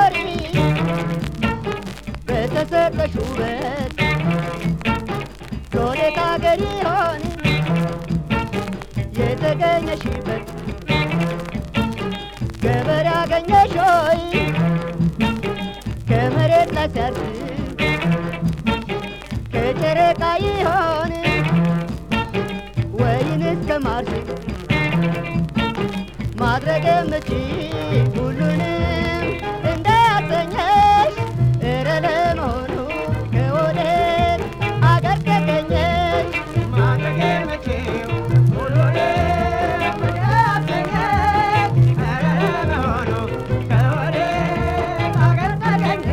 ስትኖሪ በተሰጠሽ ውበት ከወዴት አገር ይሆን የተገኘሽበት ገበሬ አገኘሽ ሆይ ከመሬት ላይ ሲያርስ ከጨረቃ ይሆን ወይንስ ከማርስ ማድረግ የምችል ሁሉንም እንዳያሰኘሽ እረ ለመሆኑ ከወዴት አገር ተገኘሽ ማድረግ የምችው ሁሉንም እንዳያሰኘኝ ኧረ ለመሆኑ ከወዴት አገር ተገኘ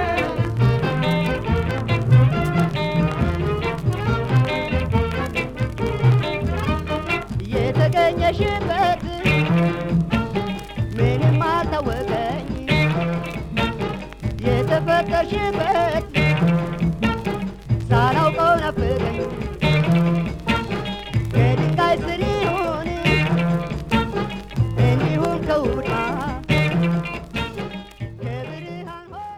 የተገኘሽበት ምንም አልታወቀኝ የተፈጠርሽበት ሳላውቀው ናፈቀኝ ከድንጋይ ስር